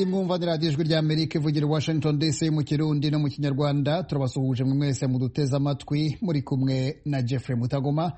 iyi mwumva ni radiyo ijwi ry'amerika ivugira i washington dc mu kirundi no mu kinyarwanda turabasuhuje mwe mwese muduteze amatwi muri kumwe na jeffrey mutagoma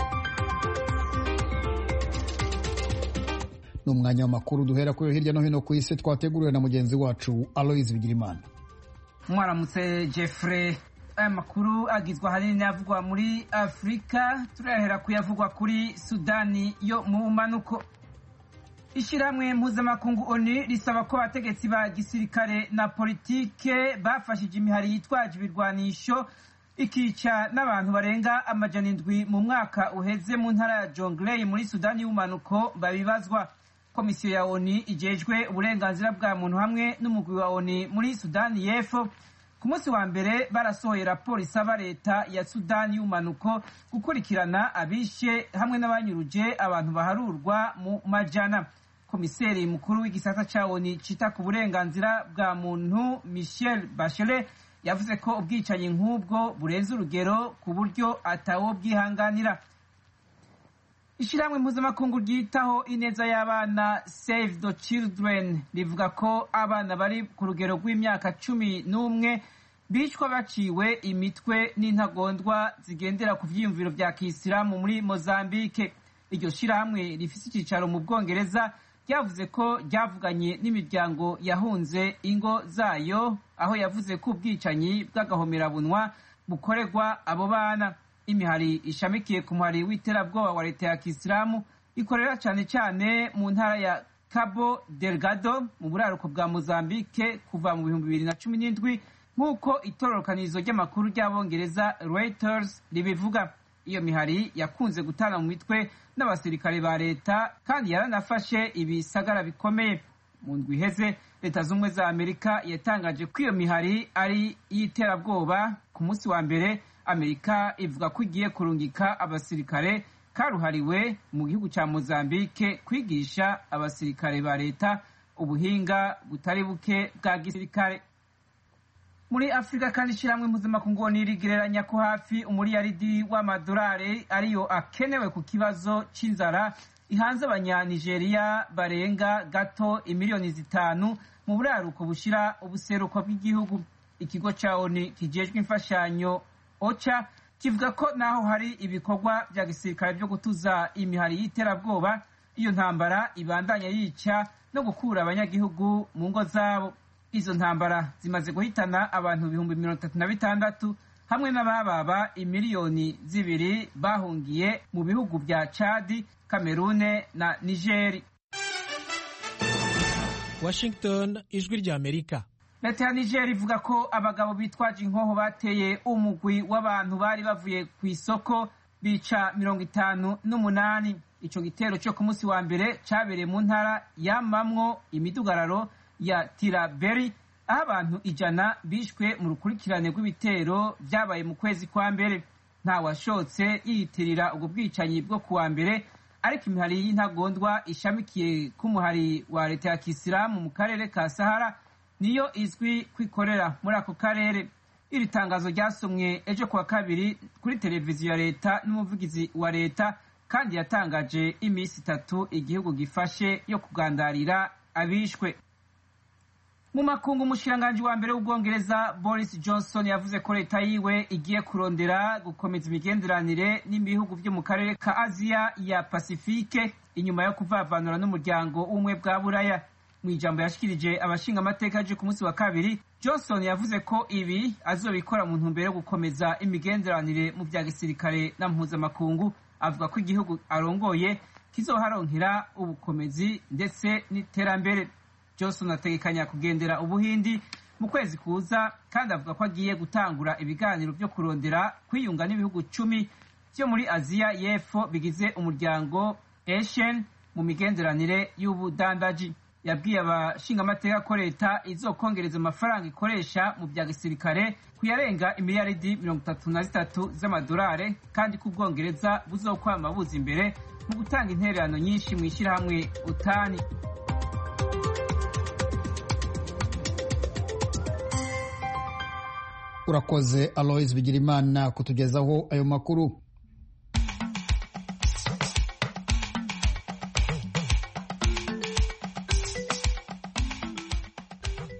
ni umwanya w'amakuru duhera kuri hirya no hino ku isi twateguriwe na mugenzi wacu aloise bigirimana mwaramutse jeffrey aya makuru agizwe ahanini n'ayavugwa muri afurika turahera kuyavugwa kuri sudani yo mu mpanuko ishyirahamwe mpuzamakungu oni risaba ko abategetsi ba gisirikare na politike bafashije imihari yitwaje ibirwanisho ikica n'abantu barenga amajana indwi mu mwaka uheze mu ntara ya jonglei muri sudani y'ubumanuko babibazwa komisiyo ya oni ijejwe uburenganzira bwa muntu hamwe n'umugwi wa oni muri sudani y'epfo ku munsi wa mbere barasohoye raporo isaba leta ya sudani y'ubumanuko gukurikirana abishe hamwe n'abanyuruje abantu baharurwa mu majana komiseri mukuru w'igisata ca oni cita ku burenganzira bwa muntu michel bachelet yavuze ko ubwicanyi nk'ubwo burenze urugero ku buryo atawo bwihanganira ishyirahamwe mpuzamakungu ryitaho ineza y'abana save the children rivuga ko abana bari ku rugero rw'imyaka cumi n'umwe bicwa baciwe imitwe n'intagondwa zigendera ku vyiyumviro vya kisilamu muri mozambike iryo shyirahamwe rifise icyicaro mu bwongereza ryavuze ko ryavuganye n'imiryango yahunze ingo zayo aho yavuze ko ubwicanyi bw'agahomerabunwa bukorerwa abo bana imihari ishamikiye ku muhari w'iterabwoba wa leta ya kisilamu ikorera cyane cyane mu ntara ya cabo delgado mu buraruko bwa mozambike kuva mu bihumbi bibiri na cumi n'indwi nk'uko itororokanirizo ry'amakuru ry'abongereza reuters ribivuga iyo mihari yakunze gutana mu mitwe n'abasirikare ba leta kandi yaranafashe ibisagara bikomeye mu ndwi iheze leta z'ubumwe za amerika yatangaje ko iyo mihari ari iy'iterabwoba ku munsi wa mbere amerika ivuga ko igiye kurungika abasirikare karuhariwe mu gihugu cya mozambike kwigisha abasirikare ba leta ubuhinga butari buke bwa gisirikare muri afurika kandi ishyirahamwe mpuzamakungu nirigereranya ko hafi umuriyaridi w'amadolari ariyo akenewe ku kibazo cy'inzara ihanze abanyanigeriya barenga gato imiliyoni zitanu mu buraruko bushyira ubuseruko bw'igihugu ikigo cya oni kijejwe imfashanyo ocha kivuga ko naho hari ibikorwa bya gisirikare byo gutuza imihari y'iterabwoba iyo ntambara ibandanya yica no gukura abanyagihugu mu ngo zabo izo ntambara zimaze guhitana abantu ibihumbi mirongo itatu na bitandatu hamwe n'abababa imiliyoni zibiri bahungiye mu bihugu bya chadi kamerune na nigeri washington ijwi rya amerika leta ya niger ivuga ko abagabo bitwaje inkoho bateye umugwi w'abantu bari bavuye ku isoko bica mirongo itanu n'umunani ico gitero cyo ku munsi wa mbere cabereye mu ntara yamamwo imidugararo ya tiraberi aho abantu ijana bishwe mu rukurikirane rw'ibitero vyabaye mu kwezi kwa mbere nta washotse yiyitirira ubwo bwicanyi bwo kuwa mbere ariko imihari y'intagondwa ishamikiye k'umuhari wa leta ya kisilamu mu karere ka sahara niyo izwi kwikorera muri ako karere iri tangazo ryasomwe ejo kuwa kabiri kuri televiziyo ya leta n'umuvugizi wa leta kandi yatangaje iminsi itatu igihugu gifashe yo kugandarira abishwe mu makungu umushiranganji wa mbere w'ubwongereza boris johnson yavuze ko leta yiwe igiye kurondera gukomeza imigenderanire n'ibihugu byo mu karere ka aziya ya pasifike inyuma yo kuvavanura n'umuryango w'ubumwe bwa buraya mu ijambo yashikirije abashinga amateka aje ku munsi wa kabiri johnson yavuze ko ibi azobikora mu ntumbero yo gukomeza imigenderanire mu bya gisirikare na mpuzamakungu avuga ko igihugu arongoye kizoharonkera ubukomezi ndetse n'iterambere johnson ategekanya kugendera ubuhindi mu kwezi kuza kandi avuga ko agiye gutangura ibiganiro byo kurondera kwiyunga n'ibihugu cumi byo muri aziya y'epfo bigize umuryango asian mu migenderanire y'ubudandaji yabwiye abashingamateka ko leta izokongereza amafaranga ikoresha mu bya gisirikare kuyarenga imiliyaridi mirongo itatu na zitatu z'amadolari kandi ko ubwongereza buzokwama buza imbere mu gutanga intererano nyinshi mu ishyirahamwe utani urakoze aloise bigirimana kutugezaho ayo makuru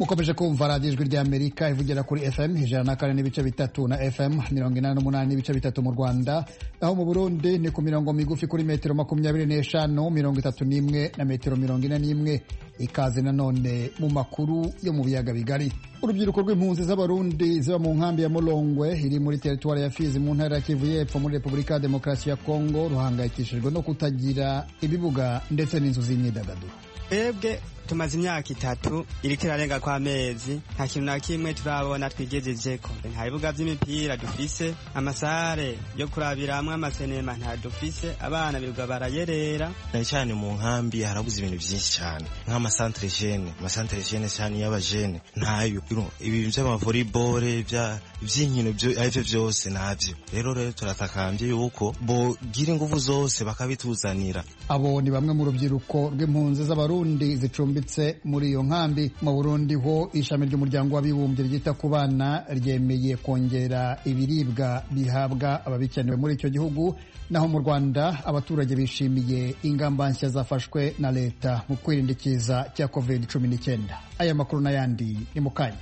mukomeje kumva radiyo ijwi ry'amerika ivugira kuri fm ijana na kane n'ibice bitatu na fm mirongo inani n'umunani n'ibice bitatu mu rwanda naho mu burundi ni ku mirongo migufi kuri metero makumyabiri n'eshanu mirongo itatu n'imwe na metero mirongo ine n'imwe ikaze nanone mu makuru yo mu biyaga bigari urubyiruko rw'impunzi z'abarundi ziba mu nkambi ya mulongwe iri muri teritwari ya fizi mu ntara ya kivu y'epfo muri repubulika ya demokarasi ya kongo ruhangayikishijwe no kutagira ibibuga ndetse n'inzu z'imyidagaduro twebwe tumaze imyaka itatu iriko irarenga kwa mezi nta kintu na kimwe turabona twigejejeko nta bibuga vy'imipira dufise amasare yo kurabiramwo amasenema nta dufise abana birirwa barayerera cyane cyane mu nkambi harabuze ibintu byinshi cyane nk'amasantere jene amasantere jene cyane y'abajene ntayo ibintu vy'amavolleyball vy'inkino arivyo vyose navyo rero rero turatakambye yuko bogira inguvu zose bakabituzanira abo ni bamwe mu rubyiruko rw'impunzi z'abarundi zicumbi muri iyo nkambi mu burundi ho ishami ry'umuryango w'abibumbye ryita ku bana ryemeye kongera ibiribwa bihabwa ababikenewe muri icyo gihugu naho mu rwanda abaturage bishimiye ingamba nshya zafashwe na leta mu kwirinda ikiza cya covid cumi n'icyenda aya makuru n'ayandi ni mu kanya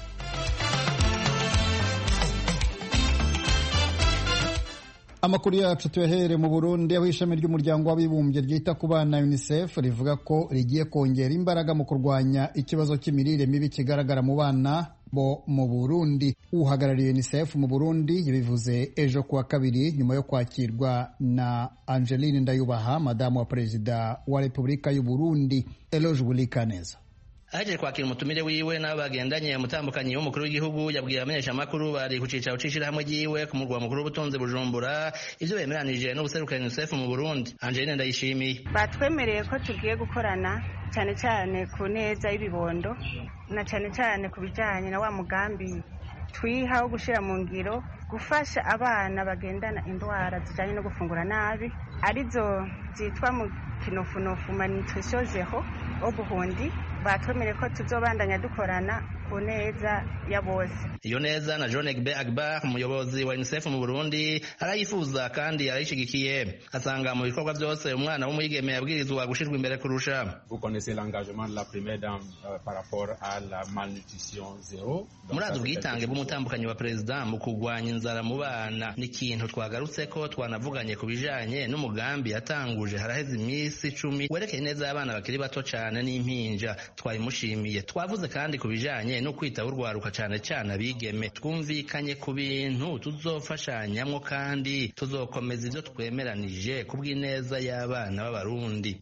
amakuru yacu tuyahere mu burundi aho ishami ry'umuryango w'abibumbye ryita ku bana unicef rivuga ko rigiye kongera imbaraga mu kurwanya ikibazo cy'imirire mibi kigaragara mu bana bo mu burundi uhagarariye unicef mu burundi yabivuze ejo kuwa kabiri nyuma yo kwakirwa na angeline ndayubaha madamu wa perezida wa repubulika y'u burundi eloge bulikaneza ahejeje kwakira umutumire wiwe n'abo bagendanye umutambukanyi w'umukuru w'igihugu yabwiye abamenyeshamakuru bari ku cicaro c'ishirahamwe ryiwe ku murwa mukuru w'ubutunzi bujumbura ivyo bemeranije n'ubuserukira unicef mu burundi angeline ndayishimiye batwemereye ko tugiye gukorana cyane cyane ku neza y'ibibondo na cyane cyane ku bijyanye na wa mugambi twiha wo gushyira mu ngiro gufasha abana bagendana indwara zijyanye no gufungura nabi arizo zitwa mu kinofunofu malnutrition zero obuhundi batwemereye ko tuzobandanya dukorana ku neza ya bose iyo neza na John Egbe Agba umuyobozi wa UNICEF mu Burundi arayifuza kandi arayishigikiye asanga mu bikorwa byose umwana w'umwigeme yabwirizwa gushirwa imbere kurusha Vous connaissez l'engagement de la première dame euh, par rapport à la malnutrition zéro murazi ubwitange bw'umutambukanyi wa perezida mu kurwanya inzara mu bana ni ikintu twagarutse ko twanavuganye ku bijanye n'umugambi yatanguje haraheze iminsi icumi werekeye neza y'abana bakiri bato cane n'impinja twayimushimiye twavuze kandi ku bijanye no kwitaho urwaruka cane cane abigeme twumvikanye ku bintu tuzofashanyamwo kandi tuzokomeza ivyo twemeranije ku bw'ineza y'abana b'abarundi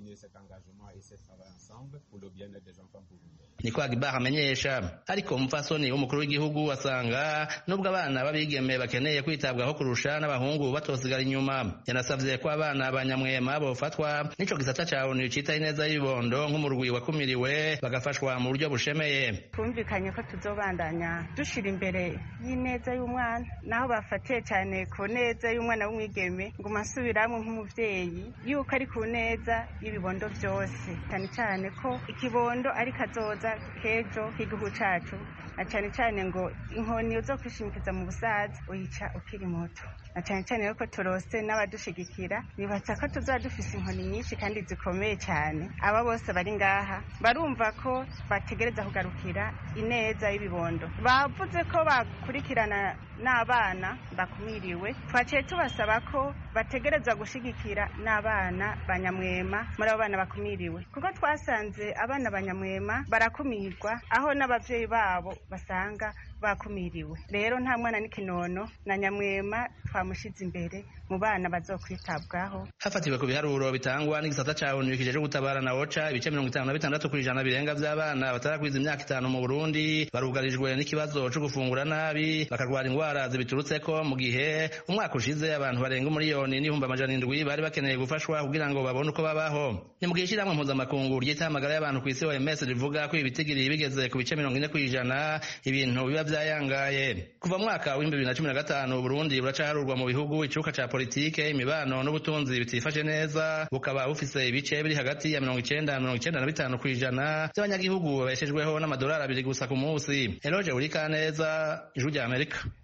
niko Agbar amenyesha ariko umupfasoni w'umukuru w'igihugu asanga nubwo abana b'abigeme bakeneye kwitabwaho kurusha n'abahungu batosigara inyuma yanasavye ko abana banyamwema bofatwa n'ico gisata ca ONU citaho ineza y'ibibondo nk'umurwi wakumiriwe bagafashwa mu buryo bushemeye twumvikanye ko tuzobandanya dushira imbere y'ineza y'umwana naho bafatiye cyane ku neza y'umwana w'umwigeme ngo masubiramwe nk'umuvyeyi yuko ari ku neza y'ibibondo byose cyane cyane ko ikibondo ari kazoza kejo k'igihugu cacu na cyane cyane ngo inkoni zo kwishimikiza mu busaza uyica ukiri muto na cyane cyane yuko turose n'abadushigikira bibatsa ko tuzaba dufise inkoni nyinshi kandi zikomeye cyane aba bose bari ngaha barumva ko bategereza kugarukira ineza y'ibibondo bavuze ko bakurikirana n'abana bakumiriwe twaciye tubasaba ko bategereza gushigikira n'abana banyamwema muri abo bana bakumiriwe kuko twasanze abana banyamwema barakumirwa aho n'abavyeyi babo basanga bakumiriwe rero nta mwana n'ikinono na nyamwema twamushize imbere mu bana bazokwitabwaho hafatiwe ku biharuro bitangwa n'igisata ca onu kijeje gutabara na oca ibice mirongo itanu na bitandatu kw'ijana birenga vy'abana batarakwiza imyaka itanu mu burundi barugarijwe n'ikibazo co gufungura nabi bakarwara ingwara zibiturutseko mu gihe umwaka ushize abantu barenga umuriyoni n'ibihumbi amajana indwi bari bakeneye gufashwa kugira ngo babone uko babaho ni mu gihe ishirahamwe mpuzamakungu ryitaho amagara y'abantu kw'isi OMS rivuga ko ibitigiri bigeze ku bice mirongo ine kw'ijana ibintu biba vyayangaye kuva mu mwaka w'ibihumbi bibiri na cumi na gatanu Burundi buracaharurwa mu bihugu icuka ca politike imibano n'ubutunzi bitifashe neza bukaba bufise ibice biri hagati ya mirongo icenda na mirongo icenda na bitanu kw'ijana vy'abanyagihugu babeshejweho n'amadolari abiri gusa ku munsi Eloge Urikaneza ijwi rya Amerika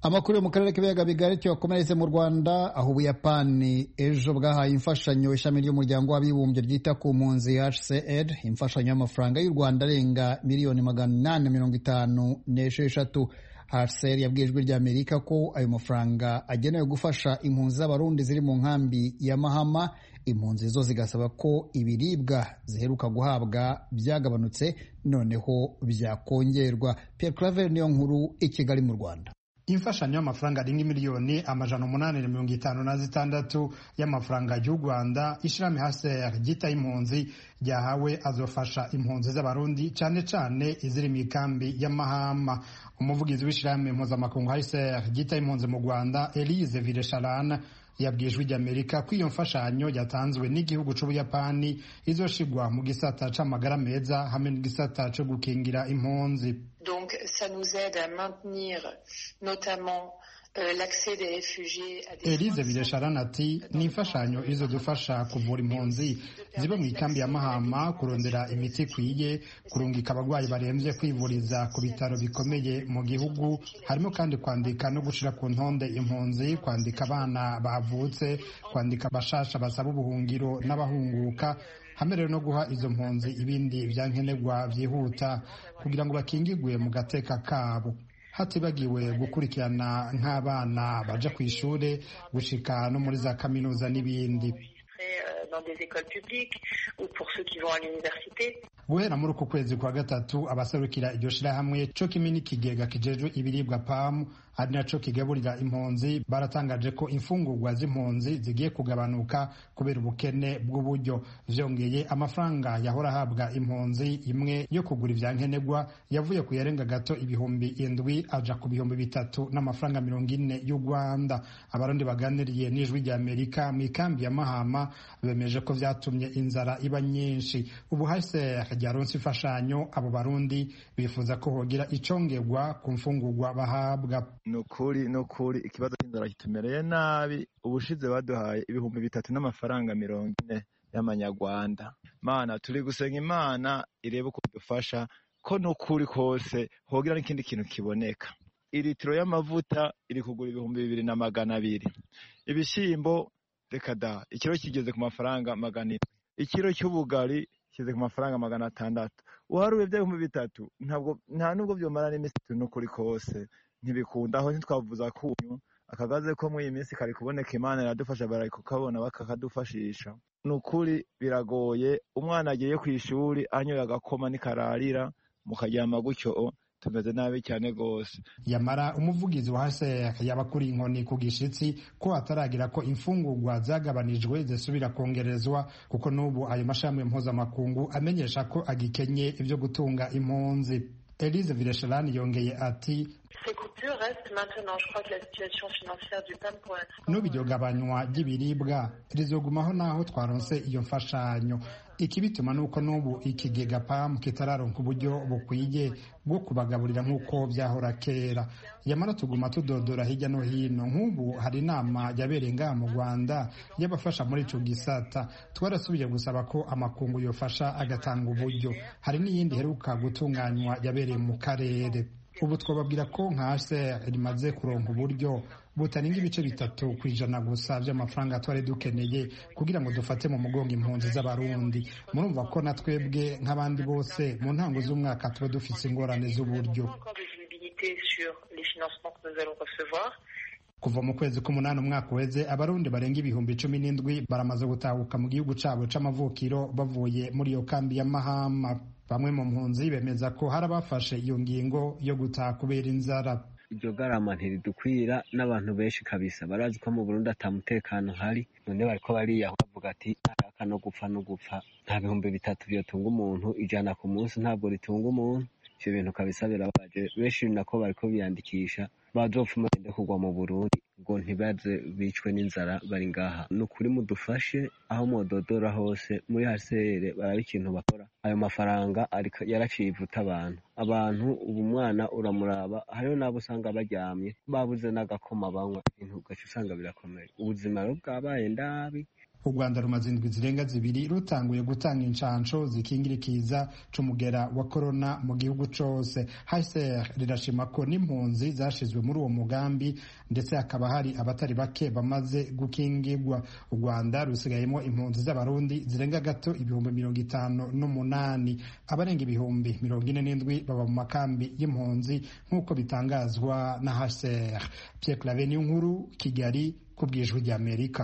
amakuru yo mu karere k'ibiyaga bigari cyakomeretse mu rwanda aho ubuyapani ejo bwahaye imfashanyo ishami ry'umuryango w'abibumbye ryita ku mpunzi hcr imfashanyo y'amafaranga y'u rwanda arenga miliyoni magana inani mirongo itanu n'esheshatu hcr yabwiye ijwi ry'amerika ko ayo mafaranga agenewe gufasha impunzi z'abarundi ziri mu nkambi ya mahama impunzi zo zigasaba ko ibiribwa ziheruka guhabwa byagabanutse noneho byakongerwa pierre claver niyo nkuru i kigali mu rwanda imfashanyo y'amafaranga arenga miliyoni amajana umunani na mirongo itanu na zitandatu y'amafaranga y'u rwanda ishirahamwe hcr ryitaye impunzi ryahawe azofasha impunzi z'abarundi cyane cyane iziri mu ikambi y'amahama umuvugizi w'ishirahamwe mpuzamakungu hcr ryitaye impunzi mu rwanda elise vilesharan yabwiye ijwi ry'amerika ko iyo mfashanyo yatanzwe n'igihugu c'ubuyapani izoshigwa mu gisata c'amagara meza hamwe n'igisata co gukingira impunzi donc ça nous aide à maintenir notamment Elise Biresharana ati ni imfashanyo izo dufasha kuvura impunzi ziba mu ikambi ya Mahama kurondera imiti ikwiye kurungika abarwayi barembye kwivuriza ku bitaro bikomeye mu gihugu harimo kandi kwandika no gushira ku ntonde impunzi kwandika abana bavutse kwandika abashasha basaba ubuhungiro n'abahunguka hamwe rero no guha izo mpunzi ibindi byankenerwa byihuta kugira ngo bakingigwe mu gateka kabo hatibagiwe gukurikirana nk'abana baja ku ishure gushika no muri za kaminuza n'ibindi guhera muri uku kwezi kwa gatatu abaserukira iryo shirahamwe co kimwe n'ikigega kijejwe ibiribwa pamu ari naco kigaburira impunzi baratangaje ko imfungurwa z'impunzi zigiye kugabanuka kubera ubukene bw'uburyo vyongeye amafaranga yahora ahabwa impunzi imwe yo kugura ivyankenerwa yavuye ku yarenga gato ibihumbi indwi aja ku bihumbi bitatu n'amafaranga mirongo ine y'u rwanda abarundi baganiriye n'ijwi rya amerika mu ikambi ya mahama bemeje ko vyatumye inzara iba nyinshi ubu hcr ryaronse imfashanyo abo barundi bifuza ko hogira icongerwa ku mfungurwa bahabwa nukuri nukuri ikibazo cy'inzara kitumereye nabi ubushize baduhaye ibihumbi bitatu n'amafaranga mirongo ine y'amanyarwanda mana turi gusenga imana irebe uko dufasha ko nukuri kose hogira n'ikindi kintu kiboneka iritiro y'amavuta iri kugura ibihumbi bibiri na magana abiri ibishyimbo reka da ikiro kigeze ku mafaranga magana indwi ikiro cy'ubugari kigeze ku mafaranga magana atandatu uharuye by'ibihumbi bitatu ntabwo nta nubwo byomara n'iminsi itatu n'ukuri kose ntibikunda aho ntitwavuza kunyu akagaze ko muri iyi minsi kari kuboneka imana iradufasha bari kukabona bakakadufashisha ni ukuri biragoye umwana agiye ku ishuri anyoye agakoma n'ikararira mukaryama gutyo tumeze nabi cyane rwose yamara umuvugizi wa hcr yabakuriye inkoni ku gishitsi ko hataragira ko imfungurwa zagabanijwe zisubira kongerezwa kuko n'ubu ayo mashami mpuzamakungu amenyesha ko agikenye ibyo gutunga impunzi elise vilesharani yongeye ati n'ubu iryo gabanywa ry'ibiribwa rizogumaho n'aho twaronse iyo mfashanyo ikibituma ni uko n'ubu ikigega pamu kitararonka uburyo bukwiye bwo kubagaburira nk'uko byahora kera yamara tuguma tudodora hirya no hino nk'ubu hari inama yabereye ngaha mu rwanda y'abafasha muri ico gisata twarasubiye gusaba ko amakungu yofasha agatanga uburyo hari n'iyindi iheruka gutunganywa yabereye mu karere ubu twababwira ko nka hcr rimaze kuronka uburyo butarenga ibice bitatu ku ijana gusa by'amafaranga twari dukeneye kugira ngo dufate mu mugongo impunzi z'abarundi murumva ko na twebwe nk'abandi bose mu ntango z'umwaka tuba dufite ingorane z'uburyo kuva mu kwezi k'umunani umwaka uheze abarundi barenga ibihumbi cumi n'indwi baramaze gutahuka mu gihugu cabo c'amavukiro bavuye muri iyo kambi ya mahama bamwe mu mpunzi bemeza ko hari abafashe iyo ngingo yo gutaha kubera inzara iryo garama ntiridukwira n'abantu benshi kabisa barazi ko mu Burundi ata mutekano hari none bariko bariyaho bavuga ati ntaka no gupfa no gupfa nta bihumbi bitatu byotunga umuntu ijana ku munsi ntabwo ritunga umuntu ivyo bintu kabisa birabaje benshi nako bariko biyandikisha bazopfuma bende kugwa mu Burundi ngo ntibaze bicwe n'inzara bari ngaha ni ukuri mudufashe aho mododora hose muri hasere baraba ikintu bakora ayo mafaranga yaraciye ivuta abantu abantu ubu mwana uramuraba hariho n'abo usanga baryamye babuze n'agakoma banywa ibintu ugaca usanga birakomeye ubuzima rero bwabaye ndabi u rwanda rumaze indwi zirenga zibiri rutanguye gutanga inshansho zikingira ikiza c'umugera wa korona mu gihugu cose hcr rirashima ko n'impunzi zashizwe muri uwo mugambi ndetse hakaba hari abatari bake bamaze gukingirwa u rwanda rusigayemo impunzi z'abarundi zirenga gato ibihumbi mirongo itanu n'umunani abarenga ibihumbi mirongo ine n'indwi baba mu makambi y'impunzi nk'uko bitangazwa na hcr pierre clave nkuru kigali ku bwijwi ry'amerika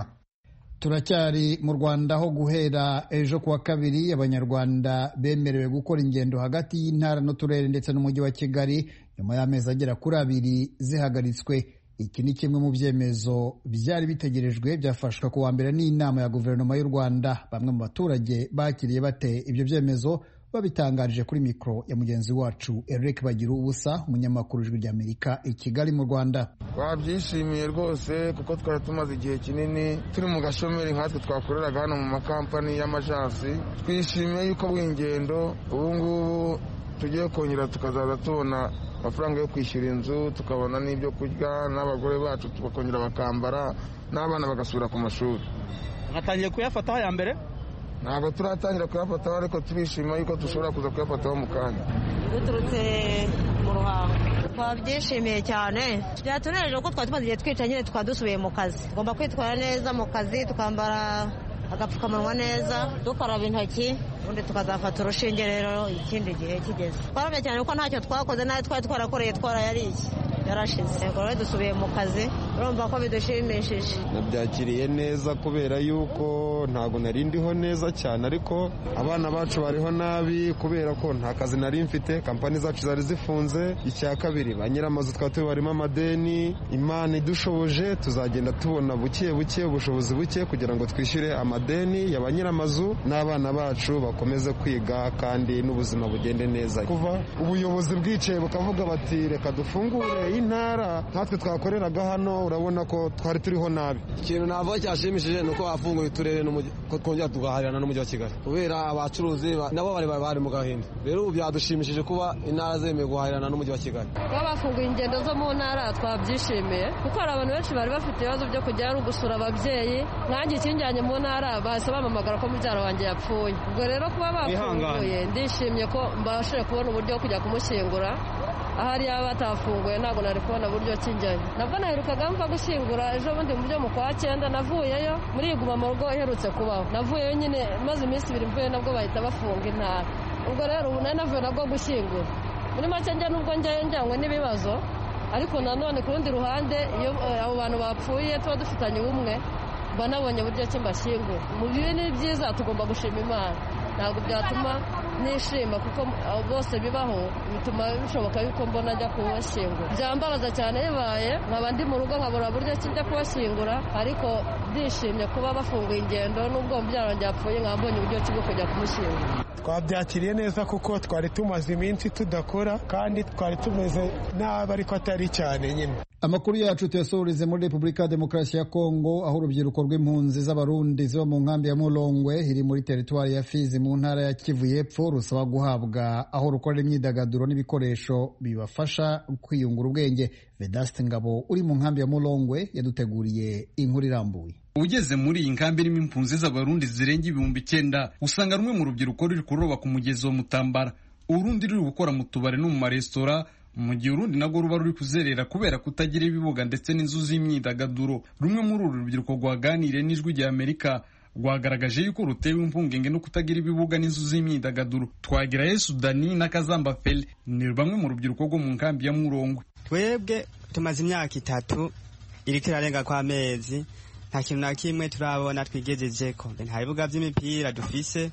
turacyari mu rwanda aho guhera ejo kuwa kabiri abanyarwanda bemerewe gukora ingendo hagati y'intara n'uturere ndetse n'umujyi wa kigali nyuma y'amezi agera kuri abiri zihagaritswe iki ni kimwe mu byemezo byari bitegerejwe byafashwe ku wa mbere n'inama ya guverinoma y'u rwanda bamwe mu baturage bakiriye bate ibyo byemezo babitangarije kuri mikoro ya mugenzi wacu Eric bagira ubusa umunyamakuru ijwi ry'amerika i kigali mu rwanda twabyishimiye rwose kuko twari tumaze igihe kinini turi mu gashomeri nkatwe twakoreraga hano mu makampani y'amajansi twishimiye yuko bw'ingendo ubu ngubu tugiye kongera tukazaza tubona amafaranga yo kwishyura inzu tukabona n'ibyo kurya n'abagore bacu bakongera bakambara n'abana bagasubira ku mashuri mwatangiye kuyafataho ya mbere ntabwo turatangira kuyafataho ariko turishima yuko dushobora kuza kuyafataho mu kanya duturutse mu ruhango twabyishimiye cyane byatunejeje ko twari tumaze igihe twica nyine tukaba dusubiye mu kazi tugomba kwitwara neza mu kazi tukambara agapfukamunwa neza dukaraba intoki ubundi tukazafata urushinge rero ikindi gihe kigeze twarabye cyane kuko ntacyo twakoze nayo twari twarakoreye twarayariye yarashize ubwo rero dusubiye mu kazi urumva ko bidushimishije nabyakiriye neza kubera yuko ntabwo nari ndiho neza cyane ariko abana bacu bariho nabi kubera ko nta kazi nari mfite kampani zacu zari zifunze icya kabiri ba nyir'amazu twari tubarimo amadeni imana idushoboje tuzagenda tubona buke buke ubushobozi buke kugira ngo twishyure amadeni ya ba nyir'amazu n'abana bacu bakomeze kwiga kandi n'ubuzima bugende neza kuva ubuyobozi bwicaye bukavuga bati reka dufungure intara nkatwe twakoreraga hano urabona ko twari turiho nabi ikintu navuga cyashimishije ni uko bafunguye uturere ko twongera tugahahirana n'umujyi wa kigali kubera abacuruzi nabo bari bari mu gahinda rero ubu byadushimishije kuba intara zemewe guhahirana n'umujyi wa kigali kuba bafunguye ingendo zo mu ntara twabyishimiye kuko hari abantu benshi bari bafite ibibazo byo kujya no gusura ababyeyi nkange ikinjyanye mu ntara bahise bamamagara ko mubyara wanjye yapfuye ubwo rero kuba bafunguye ndishimye ko mbashije kubona uburyo bwo kujya kumushyingura ahari yaba batafunguye ntabwo nari kubona buryo kijyayo nabwo naherukaga mva gushyingura ejo bundi mu byo mu kwa cyenda navuyeyo muri iguma mu rugo iherutse kubaho navuyeyo nyine maze iminsi ibiri mvuye nabwo bahita bafunga intara ubwo rero ubu nari navuye nabwo gushyingura muri make njya nubwo njyayo njyanywe n'ibibazo ariko nanone ku rundi ruhande iyo abo bantu bapfuye tuba dufitanye ubumwe mba nabonye buryo ki mbashyingura mu bibi ni byiza tugomba gushima imana ntabwo byatuma nishima kuko bose bibaho bituma bishoboka yuko mbona ajya kubashyingura byambabaza cyane bibaye nkaba ndi mu rugo nkabura buryo ki njya kubashyingura ariko ndishimye kuba bafunguye ingendo n'ubwo mubyara wanjye yapfuye nkaba mbonye uburyo ki bwo kujya kumushyingura twabyakiriye neza kuko twari tumaze iminsi tudakora kandi twari tumeze nabi ariko atari cyane nyine amakuru yacu tuyasohoreze muri repubulika ya demokarasi ya kongo aho urubyiruko rw'impunzi z'abarundi ziba mu nkambi ya mulongwe iri muri teritwari ya fizi mu ntara ya kivu y'epfo rusaba guhabwa aho rukorera imyidagaduro n'ibikoresho bibafasha kwiyungura ubwenge vedaste ngabo uri mu nkambi ya mulongwe yaduteguriye inkuru irambuye ugeze muri iyi nkambi irimo impunzi z'abarundi zirenga ibihumbi icyenda usanga rumwe mu rubyiruko ruri kuroba ku mugezi wa mutambara urundi ruri gukora mu tubari no mu maresitora mu gihe urundi nabwo ruba ruri kuzerera kubera kutagira ibibuga ndetse n'inzu z'imyidagaduro rumwe muri uru rubyiruko rwaganiriye n'ijwi rya amerika rwagaragaje yuko rutewe impungenge no kutagira ibibuga n'inzu z'imyidagaduro twagira yesu dani na kazamba feli ni bamwe mu rubyiruko rwo mu nkambi ya murongwe twebwe tumaze imyaka itatu iriko irarenga kw'amezi nta kintu na kimwe turabona twigejejeko nta bibuga by'imipira dufise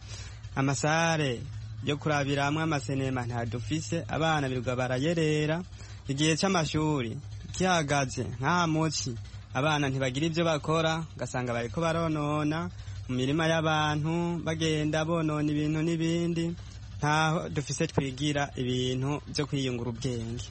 amasare yo kurabiramwo amasenema nta dufise abana birirwa barayerera igihe c'amashuri kihagaze nk'aha muci abana ntibagira ivyo bakora ugasanga bariko baronona mu mirima y'abantu bagenda bonona ibintu n'ibindi ntaho dufise twigira ibintu vyo kwiyungura ubwenge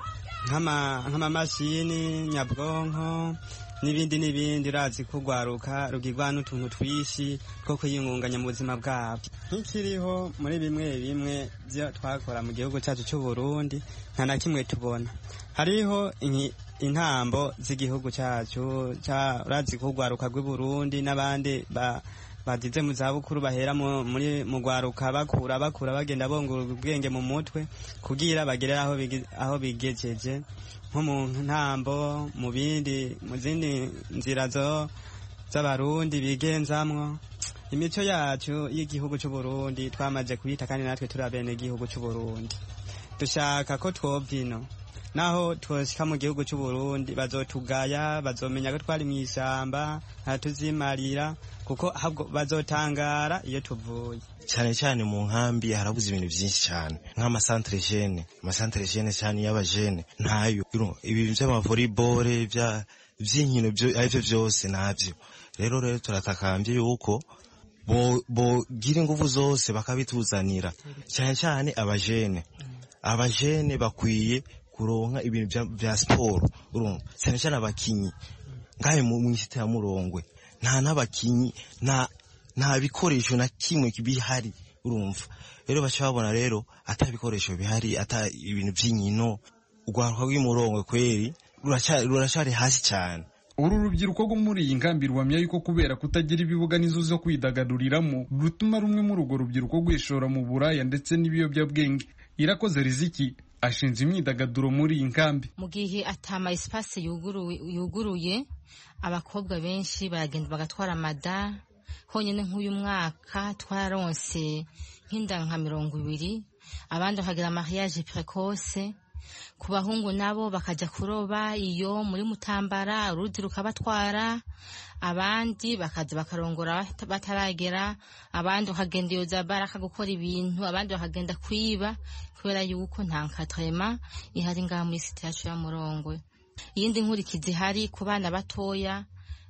nk'amamashini nyabwonko n'ibindi n'ibindi urazi ko rwaruka rugirwa n'utuntu twinshi two kwiyungunganya mu buzima bwabo nk'ikiriho muri bimwe bimwe byo twakora mu gihugu cyacu cy'u Burundi nta na kimwe tubona hariho intambo z'igihugu cyacu urazi ko urwaruka rw'i Burundi n'abandi bagize mu zabukuru bahera muri mu rwaruka bakura bakura bagenda bongura ubwenge mu mutwe kugira bagere aho bigejeje nko mu ntambo mu bindi mu zindi nzira z'abarundi bigenzamwo imico yacu y'igihugu cy'u Burundi twamaze kuyita kandi natwe turi abene igihugu cy'u Burundi dushaka ko twobyino naho twoshyika mu gihugu cy'u Burundi bazotugaya bazomenya ko twari mu ishyamba ntatuzimarira kuko bazotangara iyo tuvuye cyane cyane mu nkambi harabuze ibintu byinshi cyane nk'amasantere jene amasantere jene cyane y'abajene ntayo ibintu by'amavolleyball by'inkino aribyo byose ntabyo rero rero turatakambye yuko bogira ingufu zose bakabituzanira cyane cyane abajene abajene bakwiye kuronka ibintu bya siporo urumva cyane cyane abakinyi ngahe mu isite ya murongwe nta n'abakinyi nta nta bikoresho na kimwe bihari urumva rero baca babona rero ata bikoresho bihari ata ibintu by'inkino urwaruka rw'imurongwe kweri ruracari hasi cyane uru rubyiruko rwo muri iyi nkambi ruhamya yuko kubera kutagira ibibuga n'inzu zo kwidagaduriramo rutuma rumwe muri urwo rubyiruko rwishora mu buraya ndetse n'ibiyobyabwenge irakoze riziki ashinze imyidagaduro muri iyi nkambi mu gihe atama esipasi yuguruye abakobwa benshi baragenda bagatwara amada honyine nk'uyu mwaka twararonse nk'inda nka mirongo ibiri abandi bakagira mariage precoce ku bahungu nabo bakajya kuroba iyo muri mutambara uruzi rukabatwara abandi bakaza bakarongora bataragera abandi bakagenda iyo za baraka gukora ibintu abandi bakagenda kwiba kubera yuko nta nkatrema ihari ngaha muri site yacu ya murongwe iyindi nkurikizi ihari ku bana batoya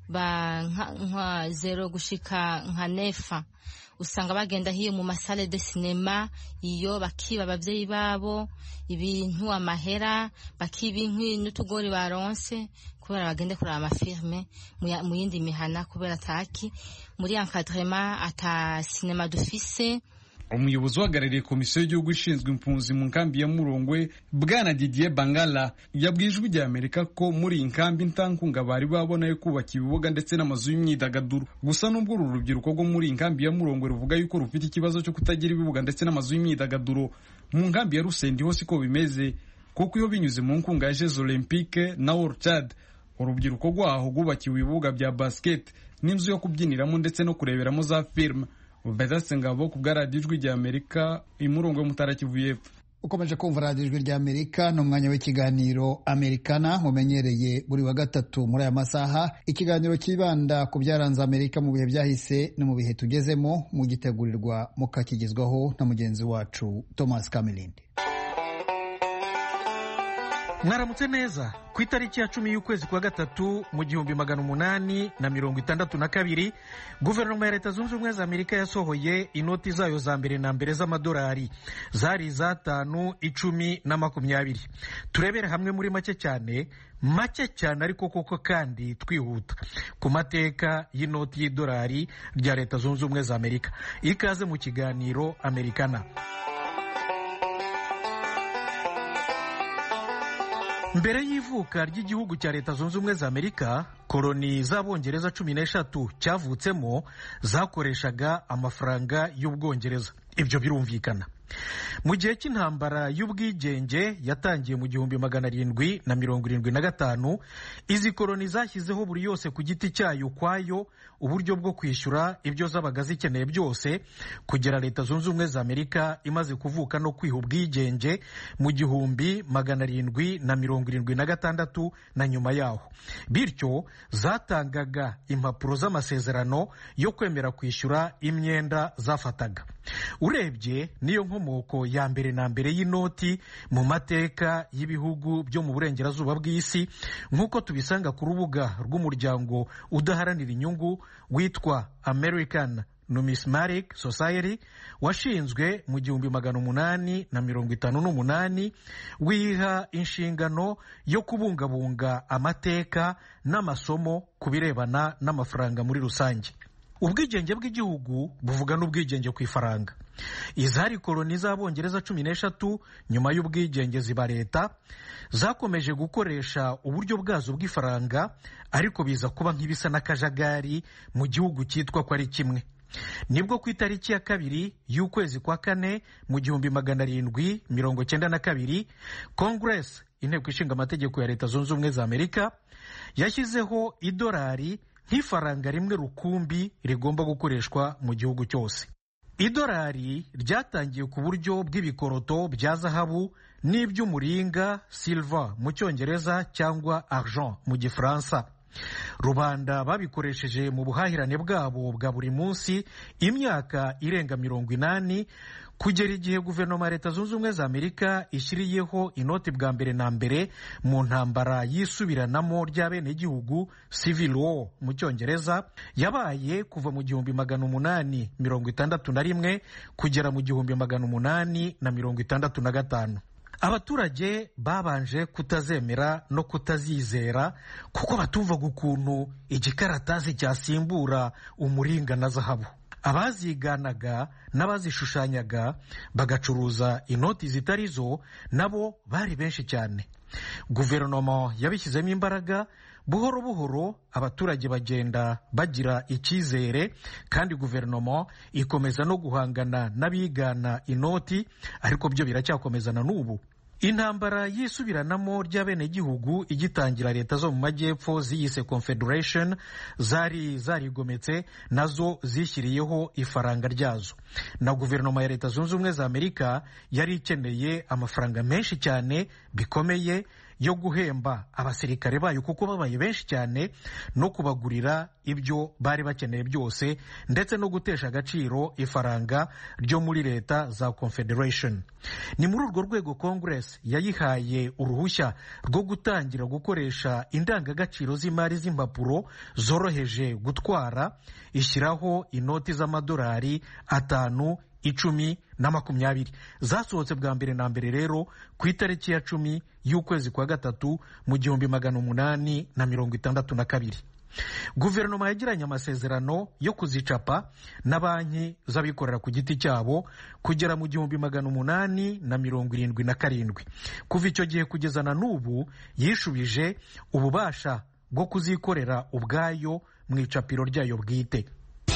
ba nka zero gushika nka nefa usanga bagenda hiyo mu masale de sinema iyo bakiba abavyeyi babo ibintu amahera bakiba inkwi n'utugori baronse kubera bagende kuraba amafilme mu yindi mihana kubera ataki muri encadrement ata sinema dufise umuyobozi uhagarariye komisiyo y'igihugu ishinzwe impunzi mu nkambi ya murongwe bwana didier bangala yabwiye ijwi rya amerika ko muri iyi nkambi nta nkunga bari babona yo kubaka ibibuga ndetse n'amazu y'imyidagaduro gusa n'ubwo uru rubyiruko rwo muri iyi nkambi ya murongwe ruvuga yuko rufite ikibazo cyo kutagira ibibuga ndetse n'amazu y'imyidagaduro mu nkambi ya rusendi hose ko bimeze kuko iyo binyuze mu nkunga ya jeux olympique na orchard urubyiruko rwaho rwubakiwe ibibuga bya basket n'inzu yo kubyiniramo ndetse no kureberamo za filime Vedaste Ngabo ku bwa radiyo ijwi rya Amerika imurongo y'umutara Kivu y'Epfo ukomeje kumva radiyo ijwi rya Amerika ni umwanya w'ikiganiro Amerikana mumenyereye buri wa gatatu muri aya masaha ikiganiro kibanda ku byaranze Amerika mu bihe byahise no mu bihe tugezemo mugitegurirwa mukakigezwaho na mugenzi wacu Thomas Kamilindi mwaramutse neza ku itariki ya cumi y'ukwezi kwa gatatu mu gihumbi magana umunani na mirongo itandatu na kabiri guverinoma ya leta zunze ubumwe za amerika yasohoye inoti zayo za mbere na mbere z'amadolari zari iz'atanu icumi na makumyabiri turebere hamwe muri make cyane make cyane ariko koko kandi twihuta ku mateka y'inoti y'idolari rya leta zunze ubumwe za amerika ikaze mu kiganiro amerikana mbere y'ivuka ry'igihugu cya leta zunze ubumwe za amerika koloni z'abongereza cumi n'eshatu cyavutsemo zakoreshaga amafaranga y'ubwongereza ibyo birumvikana mu gihe cy'intambara y'ubwigenge yatangiye mu gihumbi magana arindwi na mirongo irindwi na gatanu izi koloni zashyizeho buri yose ku giti cyayo ukwayo uburyo bwo kwishyura ibyo zabaga zikeneye byose kugera leta zunze ubumwe za amerika imaze kuvuka no kwiha ubwigenge mu gihumbi magana arindwi na mirongo irindwi na gatandatu na nyuma yaho bityo zatangaga impapuro z'amasezerano yo kwemera kwishyura imyenda zafataga urebye niyo nkomoko ya mbere na mbere y'inoti mu mateka y'ibihugu byo mu burengerazuba bw'isi nk'uko tubisanga ku rubuga rw'umuryango udaharanira inyungu witwa american numismatic society washinzwe mu gihumbi magana umunani na mirongo itanu n'umunani wiha inshingano yo kubungabunga amateka n'amasomo ku birebana n'amafaranga muri rusange ubwigenge bw'igihugu buvuga n'ubwigenge ku ifaranga izari koloni z'abongereza cumi n'eshatu nyuma y'ubwigenge ziba leta zakomeje gukoresha uburyo bwazo bw'ifaranga ariko biza kuba nk'ibisa n'akajagari mu gihugu cyitwa ko ari kimwe nibwo ku itariki ya kabiri y'ukwezi kwa kane mu gihumbi magana arindwi mirongo cyenda na kabiri kongeresi inteko ishinga amategeko ya leta zunze ubumwe za amerika yashyizeho idolari nk'ifaranga rimwe rukumbi rigomba gukoreshwa mu gihugu cyose idolari ryatangiye ku buryo bw'ibikoroto bya zahabu n'iby'umuringa silva mu cyongereza cyangwa argent mu gifaransa rubanda babikoresheje mu buhahirane bwabo bwa buri munsi imyaka irenga mirongo inani kugera igihe guverinoma ya leta zunze ubumwe za amerika ishyiriyeho inoti bwa mbere na mbere mu ntambara y'isubiranamo ry'abenegihugu civil war mu cyongereza yabaye kuva mu gihumbi magana umunani mirongo itandatu na rimwe kugera mu gihumbi magana umunani na mirongo itandatu na gatanu abaturage babanje kutazemera no kutazizera kuko batumvaga ukuntu igikaratasi cyasimbura umuringa na zahabu abaziganaga n'abazishushanyaga bagacuruza inoti zitari zo nabo bari benshi cyane guverinoma yabishyizemo imbaraga buhoro buhoro abaturage bagenda bagira icyizere kandi guverinoma ikomeza no guhangana n'abigana inoti ariko byo biracyakomezana n'ubu intambara y'isubiranamo ry'abenegihugu igitangira leta zo mu majyepfo ziyise confederation zari zarigometse nazo zishyiriyeho ifaranga ryazo na guverinoma ya leta zunze ubumwe za amerika yari ikeneye amafaranga menshi cyane bikomeye yo guhemba abasirikare bayo kuko babaye benshi cyane no kubagurira ibyo bari bakeneye byose ndetse no gutesha agaciro ifaranga ryo muri leta za confederation ni muri urwo rwego congress yayihaye uruhushya rwo gutangira gukoresha indangagaciro z'imari z'impapuro zoroheje gutwara ishyiraho inoti z'amadolari atanu icumi na makumyabiri zasohotse bwa mbere na mbere rero ku itariki ya cumi y'ukwezi kwa gatatu mu gihumbi magana umunani na mirongo itandatu na kabiri guverinoma yagiranye amasezerano yo kuzicapa na banki z'abikorera ku giti cyabo kugera mu gihumbi magana umunani na mirongo irindwi na karindwi kuva icyo gihe kugeza na n'ubu yishubije ububasha bwo kuzikorera ubwayo mu icapiro ryayo bwite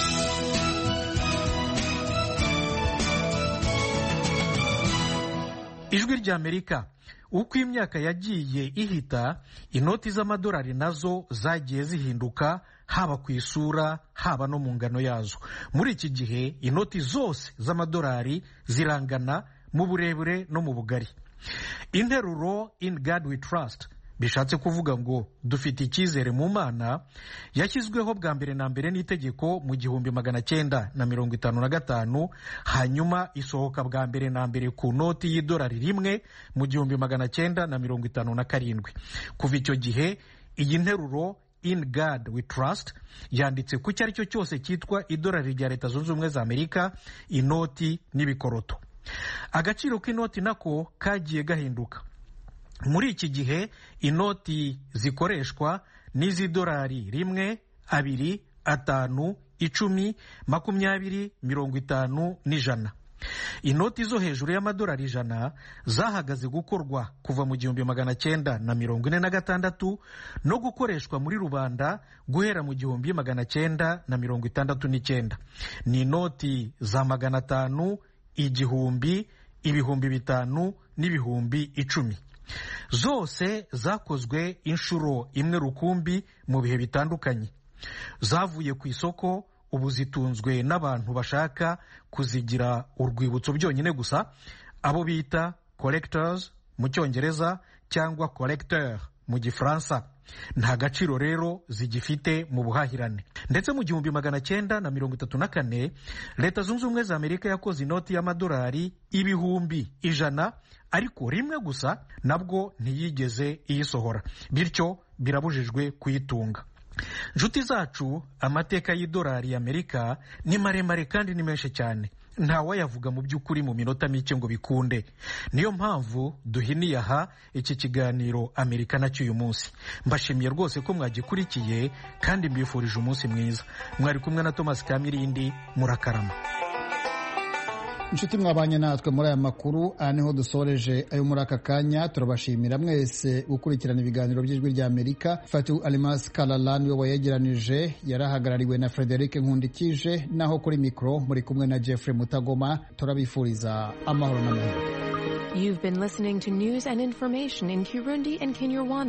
ijwi ry'amerika uko imyaka yagiye ihita inoti z'amadolari nazo zagiye zihinduka haba ku isura haba no mu ngano yazo muri iki gihe inoti zose z'amadolari zirangana mu burebure no mu bugari interuro in god we trust bishatse kuvuga ngo dufite icyizere mu mana yashyizweho bwa mbere na mbere n'itegeko mu gihumbi magana cyenda na mirongo itanu na gatanu hanyuma isohoka bwa mbere na mbere ku noti y'idolari rimwe mu gihumbi magana cyenda na mirongo itanu na karindwi kuva icyo gihe iyi nteruro in god we trust yanditse ku icyo ari cyo cyose cyitwa idolari rya leta zunze ubumwe za amerika inoti n'ibikoroto agaciro k'inoti nako kagiye gahinduka muri iki gihe inoti zikoreshwa n'iz'idolari rimwe abiri atanu icumi makumyabiri mirongo itanu n'ijana inoti zo hejuru y'amadolari ijana zahagaze gukorwa kuva mu gihumbi magana cyenda na mirongo ine na gatandatu no gukoreshwa muri rubanda guhera mu gihumbi magana cyenda na mirongo itandatu n'icyenda ni inoti za magana atanu igihumbi ibihumbi bitanu n'ibihumbi icumi zose zakozwe inshuro imwe rukumbi mu bihe bitandukanye zavuye ku isoko ubu zitunzwe n'abantu bashaka kuzigira urwibutso byonyine gusa abo bita collectors mu cyongereza cyangwa collecteur mu gifaransa nta gaciro rero zigifite mu buhahirane ndetse mu gihumbi magana cyenda na mirongo itatu na kane leta zunze ubumwe za amerika yakoze inoti y'amadolari ibihumbi ijana ariko rimwe gusa nabwo ntiyigeze iyisohora bityo birabujijwe kuyitunga nshuti zacu amateka y'idolari y'amerika ni maremare kandi ni menshi cyane ntawayavuga mu by'ukuri mu minota mike ngo bikunde niyo mpamvu duhiniye aha iki kiganiro amerika nacyo uyu munsi mbashimiye rwose ko mwagikurikiye kandi mbifurije umunsi mwiza mwari kumwe na thomas kamirindi murakarama inshuti mwabanye natwe muri aya makuru aha niho dusoreje ayo muri aka kanya turabashimira mwese gukurikirana ibiganiro by'ijwi rya amerika fatu alimasi kararani we wayegeranije yarahagarariwe na frederic nkundikije naho kuri mikoro muri kumwe na jeffrey mutagoma turabifuriza amahoro n'amahoro You've been listening to news and information in Kirundi and Kinyarwanda.